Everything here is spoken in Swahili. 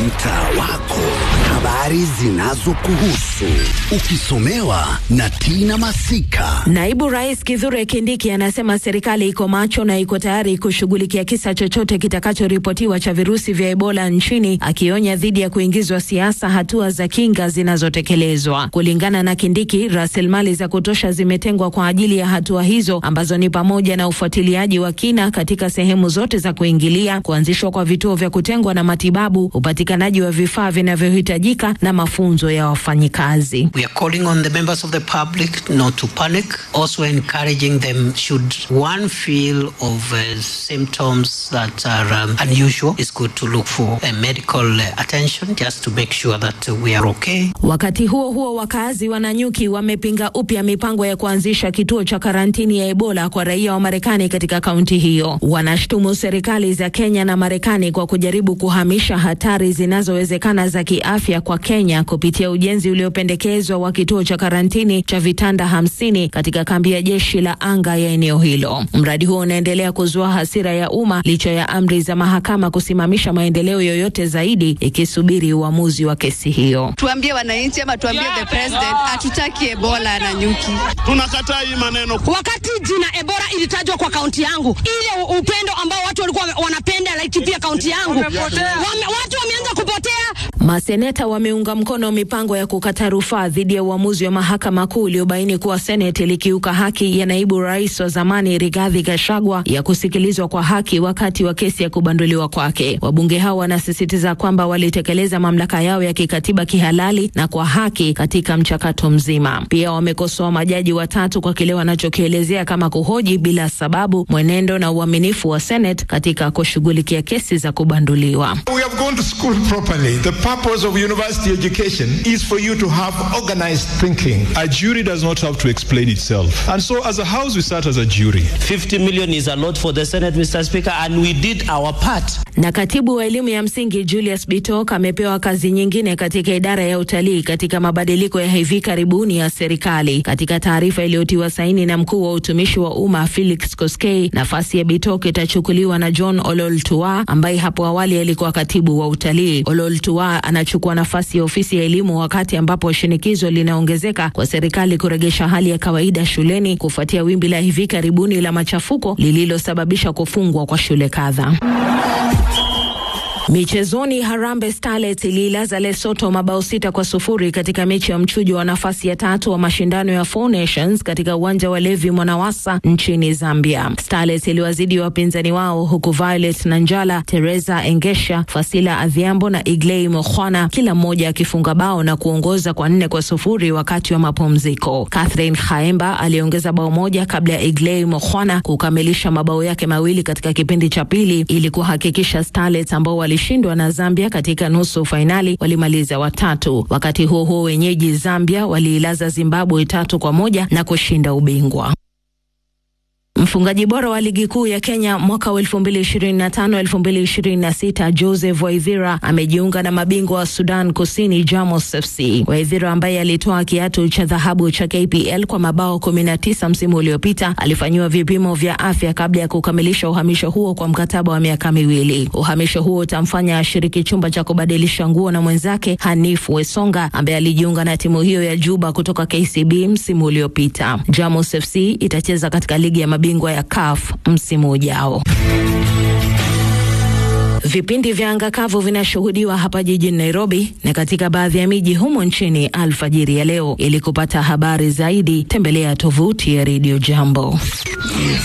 mtaa wako, habari zinazokuhusu ukisomewa na Tina Masika. Naibu Rais Kithure Kindiki anasema serikali iko macho na iko tayari kushughulikia kisa chochote kitakachoripotiwa cha virusi vya Ebola nchini, akionya dhidi ya kuingizwa siasa hatua za kinga zinazotekelezwa. Kulingana na Kindiki, rasilimali za kutosha zimetengwa kwa ajili ya hatua hizo ambazo ni pamoja na ufuatiliaji wa kina katika sehemu zote za kuingilia, kuanzishwa kwa vituo vya kutengwa na matibabu, upatikanaji wa vifaa vinavyohitajika na mafunzo ya wafanyikazi. We are calling on the members of the public not to panic, also encouraging them should one feel of uh, symptoms that are um, unusual, it's good to look for a medical uh, attention just to make sure that uh, we are okay. Wakati huo huo, wakazi wa Nanyuki wamepinga upya mipango ya kuanzisha kituo cha karantini ya Ebola kwa raia wa Marekani katika kaunti hiyo. Wanashtumu serikali za Kenya na Marekani kwa kujaribu kuhamisha hatari zinazowezekana za kiafya kwa Kenya kupitia ujenzi uliopendekezwa wa kituo cha karantini cha vitanda hamsini katika kambi ya jeshi la anga ya eneo hilo. Mradi huo unaendelea kuzua hasira ya umma licha ya amri za mahakama kusimamisha maendeleo yoyote zaidi ikisubiri uamuzi wa kesi hiyo. Tuambie wananchi ama tuambie the president, hatutaki Ebola na nyuki. Tunakataa hii maneno. Wakati jina Ebola ilitajwa kwa kaunti yangu, ile upendo ambao watu walikuwa wanapenda Laikipia kaunti yangu, wame, watu wameanza kupotea. Maseneta wameunga mkono mipango ya kukata rufaa dhidi ya uamuzi wa mahakama kuu uliobaini kuwa seneti ilikiuka haki ya naibu rais wa zamani Rigathi Gachagua ya kusikilizwa kwa haki wakati wa kesi ya kubanduliwa kwake. Wabunge hao wanasisitiza kwamba walitekeleza mamlaka yao ya kikatiba kihalali na kwa haki katika mchakato mzima. Pia wamekosoa majaji watatu kwa kile wanachokielezea kama kuhoji bila sababu mwenendo na uaminifu wa Senate katika kushughulikia kesi za kubanduliwa. We have gone to school properly. The purpose of university education is for you to have organized thinking. A jury does not have to explain itself. And so as a house we sat as a jury. 50 million is a lot for the Senate, Mr. Speaker, and we did our part. Na katibu wa elimu ya msingi Julius Bitok amepewa kazi nyingine katika idara ya utalii katika mabadiliko ya hivi karibuni ya serikali. Katika taarifa iliyotiwa saini na mkuu wa utumishi wa umma Felix Koskei, nafasi ya Bitok itachukuliwa na John Olol Tua ambaye hapo awali alikuwa katibu wa utalii. Olol Tua anachukua nafasi ya ofisi ya elimu wakati ambapo shinikizo linaongezeka kwa serikali kuregesha hali ya kawaida shuleni kufuatia wimbi la hivi karibuni la machafuko lililosababisha kufungwa kwa shule kadhaa. Michezoni, Harambee Starlets iliilaza Lesotho mabao sita kwa sufuri katika mechi ya mchujo wa nafasi ya tatu wa mashindano ya Four Nations katika uwanja wa Levi Mwanawasa nchini Zambia. Starlets iliwazidi wapinzani wao huku Violet Nanjala, Teresa Engesha, Fasila Adhiambo na Iglei Mokhwana kila mmoja akifunga bao na kuongoza kwa nne kwa sufuri wakati wa mapumziko. Catherine Khaemba aliongeza bao moja kabla ya Iglei Mokhwana kukamilisha mabao yake mawili katika kipindi cha pili ili kuhakikisha Starlets ambao wali shindwa na Zambia katika nusu fainali walimaliza watatu. Wakati huo huo, wenyeji Zambia waliilaza Zimbabwe tatu kwa moja na kushinda ubingwa. Mfungaji bora wa ligi kuu ya Kenya mwaka wa 2025 2026 Joseph Waithira amejiunga na mabingwa wa Sudan Kusini Jamos FC. Waithira ambaye alitoa kiatu cha dhahabu cha KPL kwa mabao 19 msimu uliopita alifanyiwa vipimo vya afya kabla ya kukamilisha uhamisho huo kwa mkataba wa miaka miwili. Uhamisho huo utamfanya ashiriki chumba cha kubadilisha nguo na mwenzake Hanif Wesonga ambaye alijiunga na timu hiyo ya Juba kutoka KCB msimu uliopita. Jamos FC itacheza katika ligi ya mabingwa ya CAF msimu ujao. Vipindi vya anga kavu vinashuhudiwa hapa jijini Nairobi na katika baadhi ya miji humo nchini alfajiri ya leo. Ili kupata habari zaidi, tembelea tovuti ya Radio Jambo.